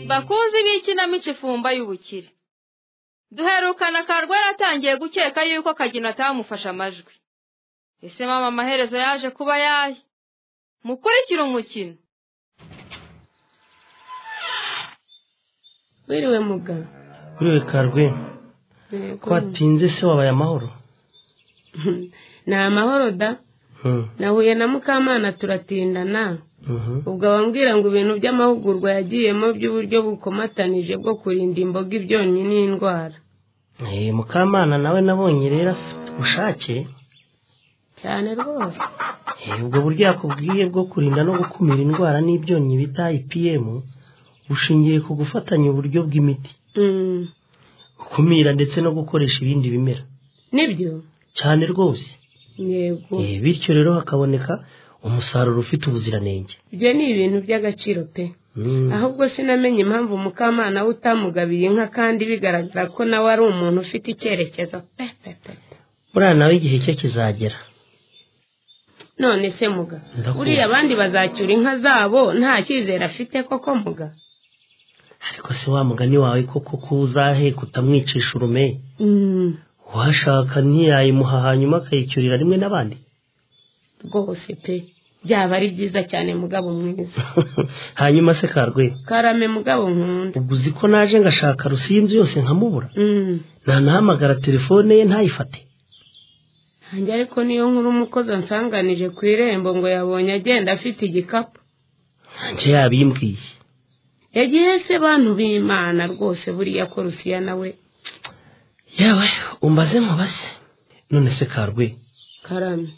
bakunzi b'ikinamico ifumba y'ubukire duherukana karwara atangiye gukeka yuko akagina atamufashe amajwi ese mama amaherezo yaje kuba yahe mukurikire umukino wiriwe muga kuriwe karwe ko watinze se wabaye amahoro ni amahoro da Hmm, nahuye na mukamana turatindana mhm. ubwo abambwira ngo ibintu by'amahugurwa yagiyemo by'uburyo bukomatanije bwo kurinda imboga ibyonnyi n'indwara Eh, mukamana nawe nabonye rero afite ubushake cyane rwose Eh, ubwo buryo yakubwiye bwo kurinda no gukumira indwara n'ibyonnyi bita IPM bushingiye ku gufatanya uburyo bw'imiti Mm, gukumira ndetse no gukoresha ibindi bimera nibyo cyane rwose yego Eh, bityo rero hakaboneka umusaruro ufite ubuziranenge ibyo ni ibintu by'agaciro pe Hmm. ahubwo sinamenye impamvu mukamana we utamugabiye inka kandi bigaragara ko nawe ari umuntu ufite icyerekezo pe pe pe pe. buriya nawe igihe cye kizagera none se muga Ndakumva. buriya abandi bazacyura inka zabo nta cyizere afite koko muga ariko se wa mugani wawe koko ko uzahe kutamwicisha urume Mm, uwashaka ntiyayimuha hanyuma akayicyurira rimwe n'abandi rwose pe byaba ari byiza cyane mugabo mwiza hanyuma se karwe karame mugabo nkunda ubwo uzi ko naje ngashaka rusi y'inzu yose nkamubura Mm, nanahamagara telefone ye ntayifate hanjye ariko niyo nkuru umukozi ansanganije ku irembo ngo yabonye agenda afite igikapu nanjye yabimbwiye yagiye se bantu b'imana rwose buriya ko rusiya nawe yewe umbaze mubase none se karwe karame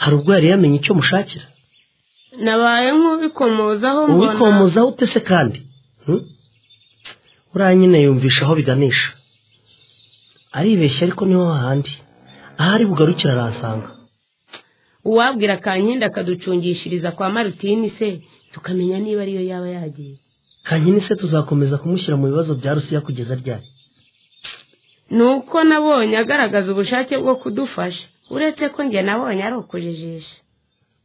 hari ubwo yari yamenye icyo mushakira nabaye nk'ubikomozaho mbona ubikomozaho ute se kandi Hmm? uriya nyine yumvisha aho biganisha aribeshya ariko niho hahandi ahari bugarukira aransanga uwabwira kankindi akaducungishiriza kwa marutini se tukamenya niba ariyo yaba yagiye kankini se tuzakomeza kumushyira mu bibazo bya rusiya kugeza ryari ni uko nabonye agaragaza ubushake bwo kudufasha uretse ko njye nabonye ari ukujijisha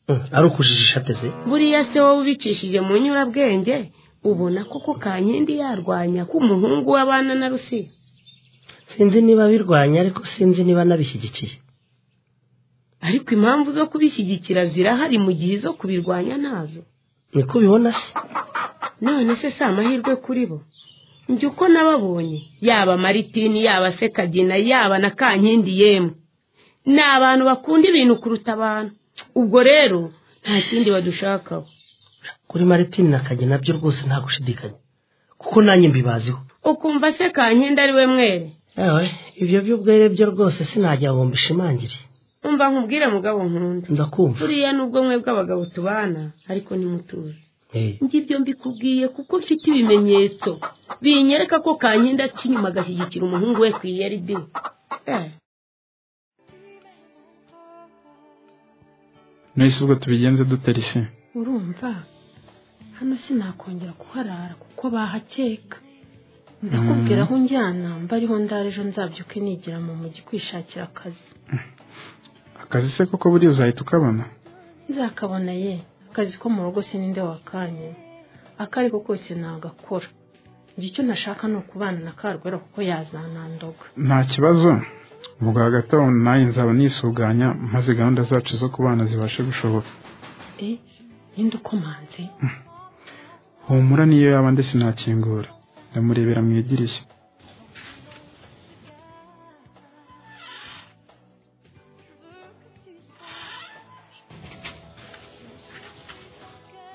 Hmm, ari ukujijisha ateze buriya se wowe ubicishije mu nyurabwenge ubona koko kankindi yarwanya ko umuhungu w'abana na rusiya sinzi niba birwanya ariko sinzi niba nabishyigikiye ariko impamvu zo kubishyigikira zirahari mu gihe izo kubirwanya ntazo niko ubibona se none se si amahirwe kuri bo njye uko nababonye yaba maritini yaba sekagina yaba na kankindi yemwe ni abantu bakunda ibintu kuruta abantu ubwo rero nta kindi badushakaho kuri maritini na kage nabyo rwose nta gushidikanya kuko nanjye mbibaziho ukumva se kankindi ari we mwere yewe ibyo by'ubwere byo rwose sinajya ngo mbishimangire umva nkubwire mugabo nkunda ndakumva buriya nubwo mwe bw'abagabo tubana ariko nimutuze Eh, njye ibyo mbikubwiye kuko mfite ibimenyetso binyereka ko kankindi aca inyuma agashyigikira umuhungu we ku iyeridi eh. nahise ubwo tubigenze dutera isi urumva hano sinakongera kuharara kuko bahakeka ndakubwira aho njyana mbariho ndara ejo nzabyuke nigira mu mujyi kwishakira akazi akazi se koko buriya uzahita ukabona nzakabona ye akazi ko mu rugo se ninde wakanye akari ko kose nagakora njye icyo nashaka ni ukubana na karwera kuko yazanandoga nta kibazo ubwo hagati aho nawe nzaba nisuganya maze gahunda zacu zo kubana zibashe gushoboka e ninde ukomanze humura niyo yaba ndetse sinakingura ndamurebera mu idirishya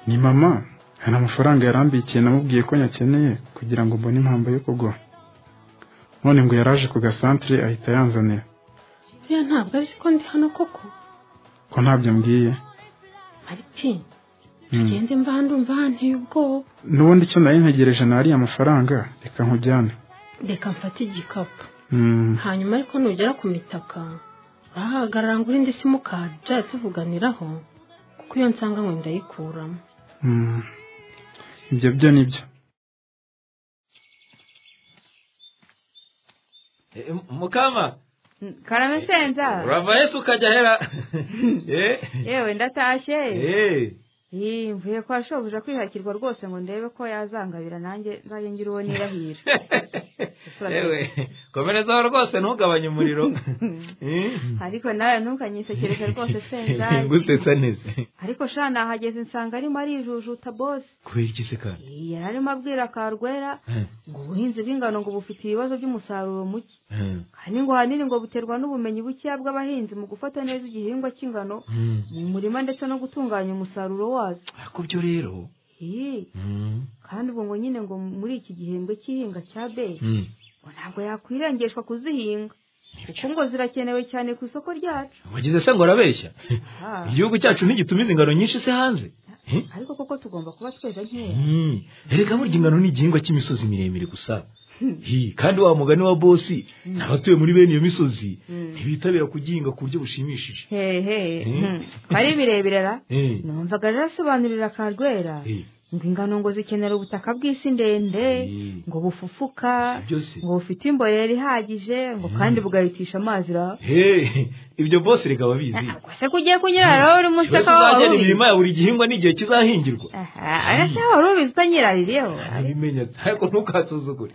ni mama hari amafaranga yarambikiye namubwiye ko nyakeneye kugira ngo mbone impamvu yo kuguha none ngo yaraje ku gasantere ahita yanzanira buriya ntabwo azi ko ndi hano koko ko ntabyo mbwiye maritini Mm. tugende mba ndumva hanteye ubwoba n'ubundi icyo nari ntegereje ni ariya mafaranga reka nkujyane reka mfate igikapu Mm. hanyuma ariko nugera ku mitaka urahagarara ngo urinde simukadi tujya tuvuganiraho kuko iyo nsanga ngo ndayikuramo Mm. ibyo byo ni byo Eh, mukama karame senza urava yesu ukajya hera Eh, yewe ndatashye eh, Iyi mvuye kwa shobuja kwihakirwa rwose ngo ndebe ko yazangabira nanjye nzajye ngira uwo nirahira yewe komerezaho rwose ntugabanye umuriro Eh? ariko nawe ntukanyisekereze rwose senzari ngusetsa neza ariko sha nahageze nsanga arimo arijujuta bosi kubera iki se kandi yari arimo abwira karwera Eh, ngo ubuhinzi bw'ingano ngo bufite ibibazo by'umusaruro muke eh, kandi ngo ahanini ngo buterwa n'ubumenyi bukeya bw'abahinzi mu gufata neza igihingwa cy'ingano mm. mu murima ndetse no gutunganya umusaruro wazo ariko byo rero Ih, mm, kandi ubu ngo nyine ngo muri iki gihembwe cy'ihinga cya beri mm. ngo ntabwo yakwirengeshwa kuzihinga kuko ngo zirakenewe cyane ku isoko ryacu wagize se ngo arabeshya Ah, igihugu cyacu ntigitumiza ingano nyinshi se hanze Eh? ariko koko tugomba kuba tweza nkeya Mm. erega burya ingano ni igihingwa cy'imisozi miremire gusa Hi, kandi wa mugani wa bosi n'abatuye muri bene iyo misozi Mm. ntibitabira kugihinga ku buryo bushimishije hehe Mm. hmm. ari bireberera Eh, numvaga rero asobanurira karwera eh, ngo ingano ngo zikenera ubutaka bw'isi ndende Mm. ngo bufufuka si byose ngo bufite imborera ihagije ngo kandi bugahitisha amazi ra Hey, ibyo bosi reka babizi ntabwo se ko ugiye kunyirara wowe uri munsi Ikibazo akaba uzagena warubizi imirima ya buri gihingwa n'igihe kizahingirwa arasa wari ubizi utanyiraririyeho abimenya ariko ntukasuzugure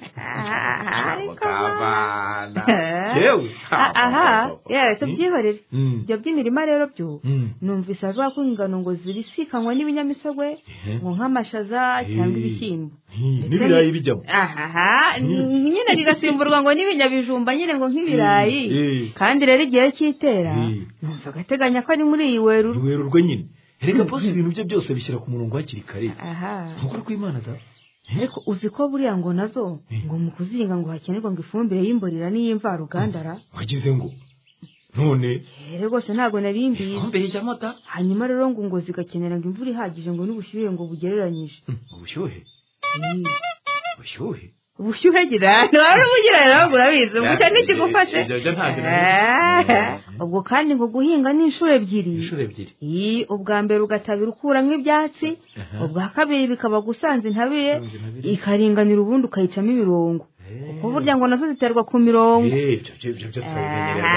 ariko Mukabana. yewe Ah, aha yewe tubyihorere Mm, ibyo by'imirima rero byo mm, numvise avuga ko ingano ngo zibisikanwa n'ibinyamisogwe eh, ngo nk'amashaza cyangwa Eh. ibishyimbo mm, Ndetse n'ibirayi bijyamo ahaha n- nyine rigasimburwa ngo n'ibinyabijumba nyine ngo nk'ibirayi Eh, kandi rero igihe cy'itera Eh. numva agateganya ko ari muri iyi weruru werurwe nyine reka bosi ibintu bye byose bishyira ku murongo hakiri kare aha nukuri kw'imana da ariko uzi ko buriya ngo nazo Eh. ngo mu kuzihinga ngo hakenerwa ngo ifumbire y'imborera n'iy'imvaruganda ra wagize ngo none Eh, rwose ntabwo nari mbizi ifumbire y'amata hanyuma rero ngo ngo zigakenera ngo imvura ihagije ngo n'ubushyuhe ngo bugereranyije Mm, ubushyuhe ubushyuhe ubushyuhe gira ntiwari umugira rero ahubwo urabizi umucyo ntikigufashe Ibyo- ibyo ntabwo Eh, ubwo kandi ngo guhinga ni inshuro ebyiri inshuro ebyiri iyi ubwa mbere ugatabira ukuramo ibyatsi Aha. ubwa kabiri bikaba gusanza intabire Gusanza intabire. ikaringanira ubundi ukayicamo ibirungo Eh. kuko burya ngo nazo ziterwa ku mirongo Eh, ibyo byo- ibyo byo turabimenyereza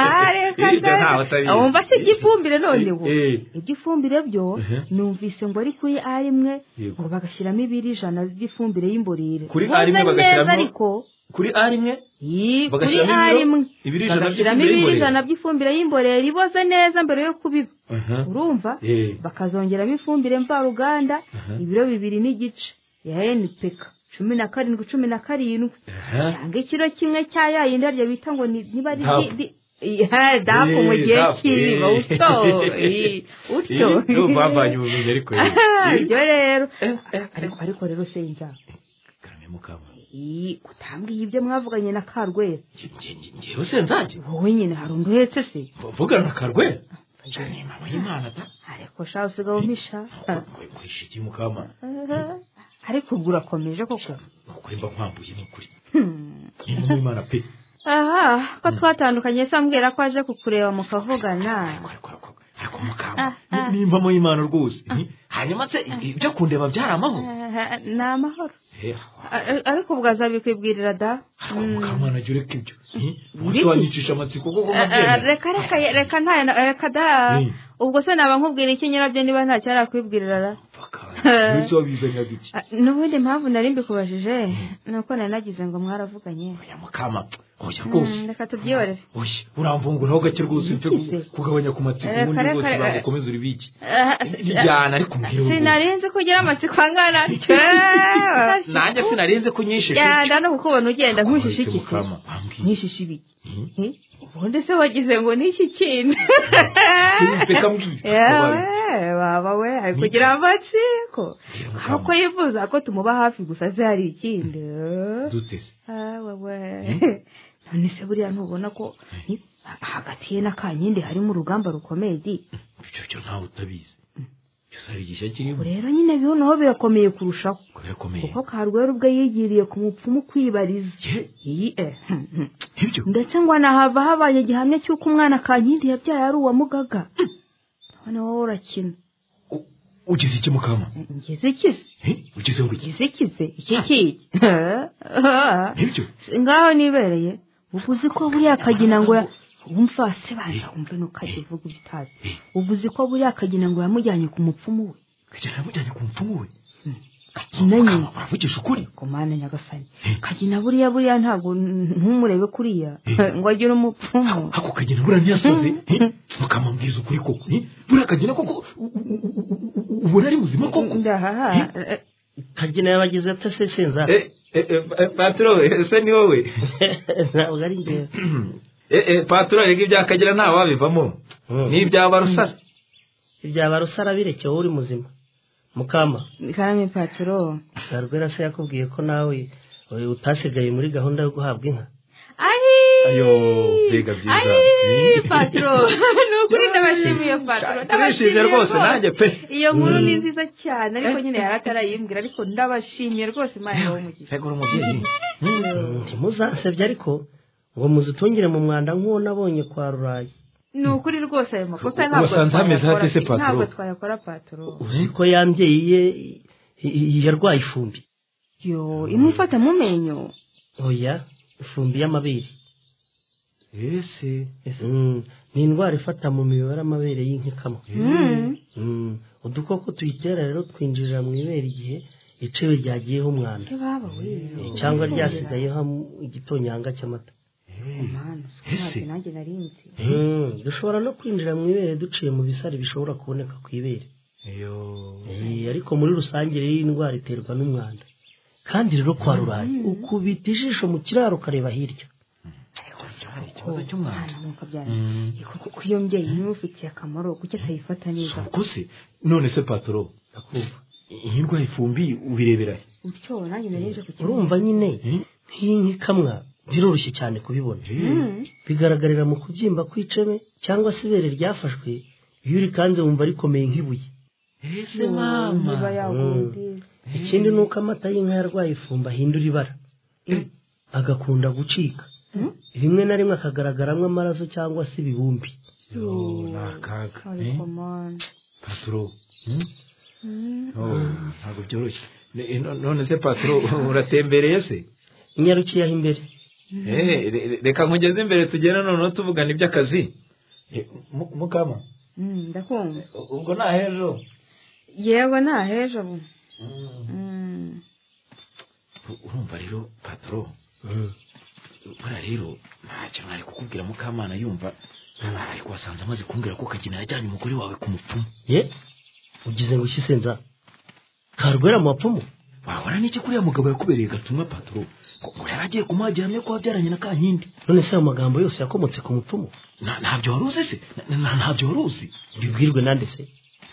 Ah, reka Ibyo da. ntawe atabizi. Ah, wumva se iby'ifumbire none ubu Eh, eh. iby'ifumbire byo Uh-huh. numvise ngo ari kuri a rimwe Yego. ngo bagashyiramo ibiri ijana by'ifumbire y'imborere Kuri A Mvuze rimwe bagashyiramo- neza ariko kuri a rimwe Yi, kuri Bagashyiramo a ibiro- rimwe ibiri ijana by'ifumbire bagashyiramo ibiri y'imborera. ijana by'ifumbire y'imborera iboze neza mbere yo kubiba Aha. urumva Eh. bakazongeramo ifumbire mvaruganda Aha. ibiro bibiri n'igice ya NPK cumi na karindwi cumi na karindwi Aha. cyangwa ikiro kimwe cya ya yindi arya bita ngo ni- niba ari Dapu. di- di- Eh, dapu mu Eh, gihe dapu, cy'ibiba eh. utyo eh, utyo Eh, nibo bavanye ubumenyi ariko rero. Ah, Eh, ibyo rero eh, eh. ariko ariko rero senja Karame mukama. Ih, kutambwiye ibyo mwavuganye na karwera Nge- nge- nge- Ngewe se nzajya wowe nyine hari undi uhetse se mvugana na karwera cyane mama y'imana da ariko sha usigaye umpisha nkwisha iki mukama Ah, ariko ubwo urakomeje koko nukuri mba nkwambuye nukuri Hmm. ni mama y'imana pe aha ko twatandukanye se ambwira ko aje kukureba mukavugana ariko ariko ariko ariko mukama ni- nimba mama y'imana rwose hanyuma se ibyo kundeba byari amahoro Ah, ni amahoro Eh, A- a- ariko ubwo azabikwibwirira da ariko Hmm. mukamana jya ureka ibyo Eh, Ibiki? umunsi wanyicisha amatsiko kuko Ah, ah, nkabyemera reka reka reka nta reka da Mm. ubwo se naba nkubwira iki nyirabyo niba ntacyo arakwibwirira ra Paka, Eh. umunsi wabizanya duke Ah, n'ubundi mpamvu nari mbikubajije ni uko nari nagize ngo mwaravuganye oya mukama oya Mm, rwose reka tubyihorere oya uramvunguraho gake rwose mfe Iki se? kugabanya ku matsiko Eh, ubundi kare, rwose kare, ntabwo kare. ukomeza uribiki Ah, ijyana ariko umbwire ubu sinari nzi ko ugira amatsiko angana tyo nanjye sinarinze kunyishisha yanda no kukubona ugenda nkushisha iki se mukama wambwire ntishisha ibiki Eh, ubundi se wagize ngo n'iki kintu sinze kambwira yewe baba we ari kugira amatsiko Mukama. aho yifuza ko tumuba hafi gusa se hari ikindi duteze awe none se buriya ntubona ko eh, hagati ye na kanyindi harimo urugamba rukomeye di icyo cyo ntawe utabizi cyose hari igishya kirimo Ubu rero nyine biho naho birakomeye kurushaho birakomeye kuko karwera ubwo yigiriye ku mupfumu kwibariza ye iyi eh, hmm, hmm. ibyo ndetse ngo anahava habaye igihamya cy'uko umwana kankindi yabyaye ari uwa mugaga none wowe urakina U- ugize iki mukama ngize ikize Eh, ugize ngo iki ngize ikize iki kiki ibyo ngaho nibereye uba uzi ko buriya kagina ngo ya- wumva hasi baza wumve ntukajya uvuga ibitazi uba uzi ko buriya kagina ngo yamujyanye ku mupfumu we kagina yamujyanye ku mupfumu we kagina nyine uravugisha ukuri ku mana nyagasani kagina buriya buriya ntabwo ntumurebe kuriya ngo agire umupfumu ako kagina buriya ntiyasoze ukamubwiza ukuri koko eh? buriya kagina koko u- u- u- u- u- u- ubona ari muzima koko ndahaha kagina yabagize ati ese sinza paturo ese ni wowe ntabwo ari njyewe Eh, eh, paturo rega ibyakagira nta wabivamo ni ibyaba rusara ibyaba rusara bireke wowe uri muzima mukama karame paturo garwera se yakubwiye ko nawe eh, utasigaye muri gahunda yo guhabwa inka ayo mbega byiza Ayii, patro ni ukuri ndabashimiye patro turishimye rwose nanjye pe iyo nkuru ni nziza cyane ariko nyine yari atarayimbwira ariko ndabashimiye rwose imana y'umugisha uri umubyeyi ntimuzansebye ariko ngo muzitungire mu mwanda nk'uwo nabonye kwa rurayi ni ukuri rwose ayo makosa ntabwo Wasanze hameze hate se, twayakora Patro? ntabwo twayakora patro uzi ko ya mbyeyi ye i- i- yarwaye ifumbi yo imwifata mu menyo oya ifumbi y'amabere ese Mm, ni indwara ifata mu mibare amabere y'inka ikamwa Mm. Mm, udukoko tuyitera rero twinjirira mu ibere igihe icebe ryagiyeho umwanda baba we Eh, cyangwa ryasigayeho am- igitonyanga cy'amata mana Ese. ntabwo nanjye nari nzi Mm, dushobora no kwinjira mu ibere duciye mu bisari bishobora kuboneka ku ibere iyo Eh, ariko muri rusange rero iyi ndwara iterwa n'umwanda kandi rero kwa rurayi ukubita ijisho mu kiraro ukareba hirya ikibazo cy'umwanda ntabwo byari ariko kuko iyo mbyeyi imufitiye akamaro kuki atayifata neza ubwo se none se paturo ndakumva iyi ndwara ifumbi ubirebera he? utyo nanjye nari nje ku kibuga urumva nyine Eh? nk'iyi nka ikamwa biroroshye cyane kubibona bigaragarira mu kubyimba kw'icebe cyangwa se ibere ryafashwe iyo urikanze wumva rikomeye nk'ibuye ese mama niba yagundi ikindi ni uko amata y'inka yarwaye ifumba ahindura ibara agakunda gucika rimwe na rimwe akagaragaramo amaraso cyangwa se ibibumbi Yo, ni akaga eh? ariko mana paturo hmm? Oh, ntabwo byoroshye Ne- no- none se paturo uratembereye se inyarukiye aho imbere Eh, re- re- reka nkugeze imbere tugenda noneho tuvugana iby'akazi Eh, mu- mukama Mm, ndakumva u- ubwo nta hejo yewe nta hejo ubu Mm. U- urumva rero paturo buriya rero ntacyo mwari kukubwira mukamana yumva ariko wasanze amaze kumbwira ko kagina yajyanye umugore wawe ku mupfumu ye ugize ngo ushyisenza karwera mu bapfumu wahora n'iki kuri uriya mugabo yakubereye gatumwa paturo ngo yari agiye kumuha gihamya ko wabyaranye na kankindi none se ayo magambo yose yakomotse ku mupfumu Na- ntabyo wari uzi se Na- na- ntabyo wari uzi bibwirwe nande se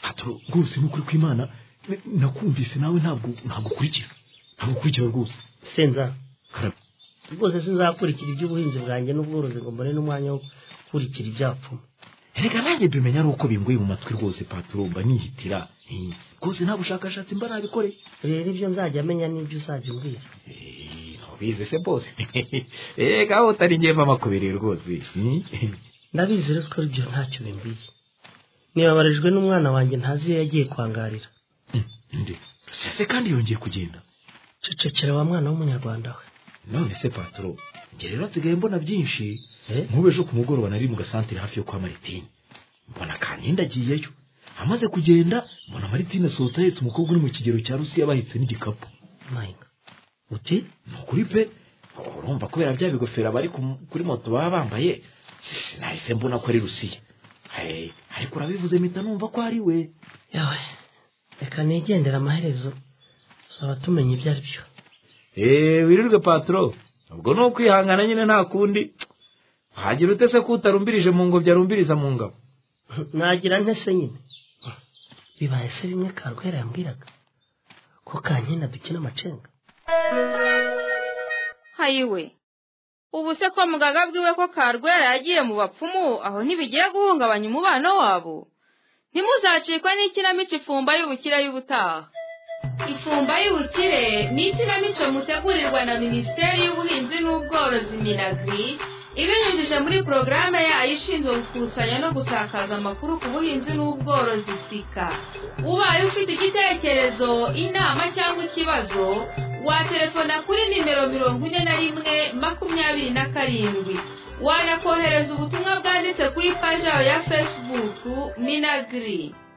paturo rwose ni ukuri kw'imana n- nakumvise nawe ntabwo ntabwo ukurikira ntabwo ukurikira rwose senza Karame. rwose sinzakurikira iby'ubuhinzi bwanjye n'ubworozi ngo mbone n'umwanya wo gukurikira ibyapfumu erega nanjye mbimenya ari uko bingoye mu matwi rwose paturo mba nihitira Eh, rwose nta bushakashatsi mba nabikoreye rero ibyo nzajya amenya n'ibyo uzajya umbwira Eh, ntubizi se bose eh aho utari ngiye mba makubereye rwose Hmm? ndabizi rero ko ibyo ntacyo bimbwiye nibabajijwe n'umwana wanjye ntazi iyo yagiye kwangarira nde sese kandi yongeye kugenda cecekera wa mwana w'umunyarwanda we none se paturo njye rero nsigaye mbona byinshi Eh? nk'ubu ejo ku mugoroba nari mu gasantere hafi yo kwa maritini mbona kankindi agiyeyo amaze kugenda mbona maritini asohotse ahetse umukobwa uri mu kigero cya rusiya bahetse n'igikapu mayinga uti ni ukuri pe urumva kubera bya bigofero abari ku- kuri moto baba bambaye sinahise mbona ko ari rusiya Eh, ariko urabivuze mpita numva ko ari we yawe reka nigendera amaherezo tuzaba tumenya ibyo ari byo Eh, wirirwe paturo ubwo ni ukwihangana nyine nta kundi hagira ute se ko utarumbirije mu ngobyi arumbiriza mu ngabo nagira ntese nyine bibaye se bimwe karwera yambwiraga ko kankina dukina amacenga hayiwe ubu se ko mugaga bwiwe ko karwera yagiye mu bapfumu aho ntibigiye guhungabanya umubano wabo ntimuzacikwe n'ikinamico ifumba y'ubukire y'ubutaha ifumba y'ubukire ni ikinamico mutegurirwa na minisiteri y'ubuhinzi n'ubworozi minagri ibinyujije muri porogaramu yayo ishinzwe gukusanya no gusakaza amakuru ku buhinzi n'ubworozi sika ubaye ufite igitekerezo inama cyangwa ikibazo waterefona kuri nimero mirongo ine na rimwe makumyabiri na karindwi wanakohereza ubutumwa bwanditse kuri paji yawe ya fesibuku minagiri